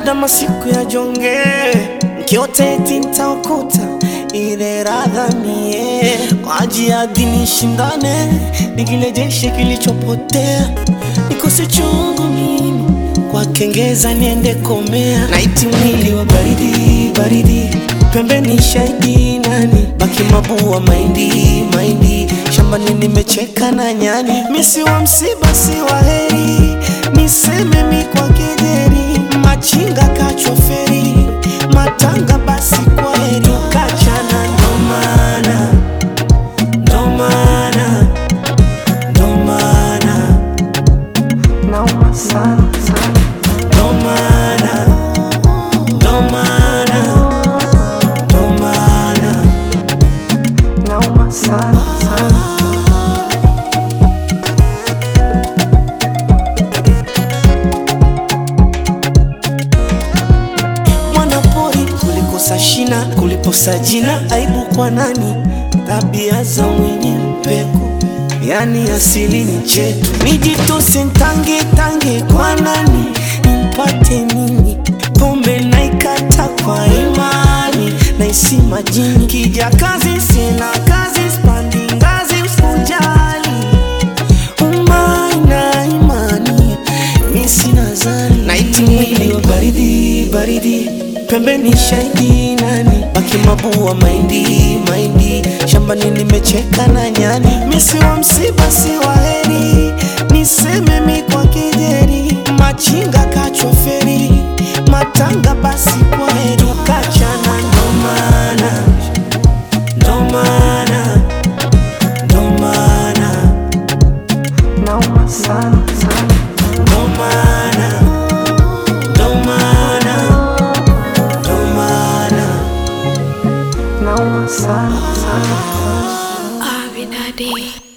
labda masiku ya jonge nkiote eti ntaokuta ile radha mie kwa ajili ya dini shindane nikilejeshe kilichopotea nikose chungu mimi kwa kengeza niende komea naiti mwili wa baridi baridi pembeni shahidi nani baki mabua maindi maindi shambani nimecheka na nyani misi wa msiba si wa heri niseme mi kwa kejeri machinga kachwa feri matanga basi kwa heri kachana ndomana ndomana ndomana nauma sana sana ndomana ndomana ndomana nauma sana sana mwanapori kulikosa shina kuliposa jina aibu kwa nani tabia za mwenye mpeko yani asili ni chetu nijitose ntange tange kwa nani nimpate nini pombe naikata kwa imani naisi majini kija kazi sina kazi spandi ngazi usijali umai na imani mi sina zani naiti mwili wa baridi baridi pembeni shahidi nani baki mabua maindi maindi shambani nimecheka na nyani misi wa msiba si wa heri niseme mi kwa kejeri machinga kachwa feri matanga basi kwa heri kachana ndomana ndomana ndomana nauma sana sana ndomana ndomana ndomana nauma sana sana Abinadi.